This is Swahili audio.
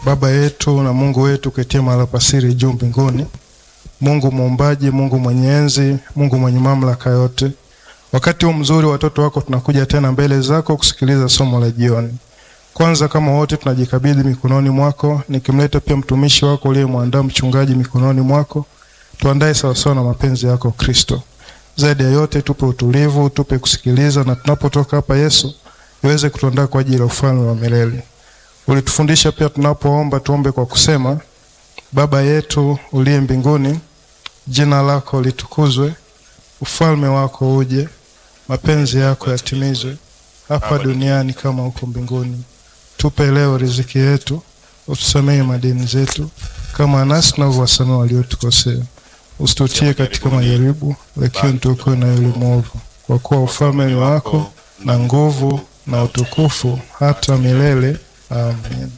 Baba yetu na Mungu wetu ketie mahali pasiri juu mbinguni, Mungu muumbaji, Mungu mwenye enzi, Mungu mwenye mamlaka yote, wakati huu mzuri watoto wako tunakuja tena mbele zako kusikiliza somo la jioni. Kwanza kama wote tunajikabidhi mikononi mwako, nikimleta pia mtumishi wako uliyemwandaa mchungaji mikononi mwako, tuandae sawasawa na mapenzi yako Kristo. Zaidi ya yote tupe utulivu, tupe kusikiliza, na tunapotoka hapa Yesu iweze kutuandaa kwa ajili ya ufalme wa milele. Ulitufundisha pia tunapoomba tuombe kwa kusema: Baba yetu uliye mbinguni, jina lako litukuzwe, ufalme wako uje, mapenzi yako yatimizwe hapa duniani kama huko mbinguni. Tupe leo riziki yetu, utusamehe madeni zetu kama nasi tunavyowasamehe waliotukosea, usitutie katika majaribu, lakini tuokoe na yule mwovu, kwa kuwa ufalme ni wako na nguvu na utukufu hata milele. Amen.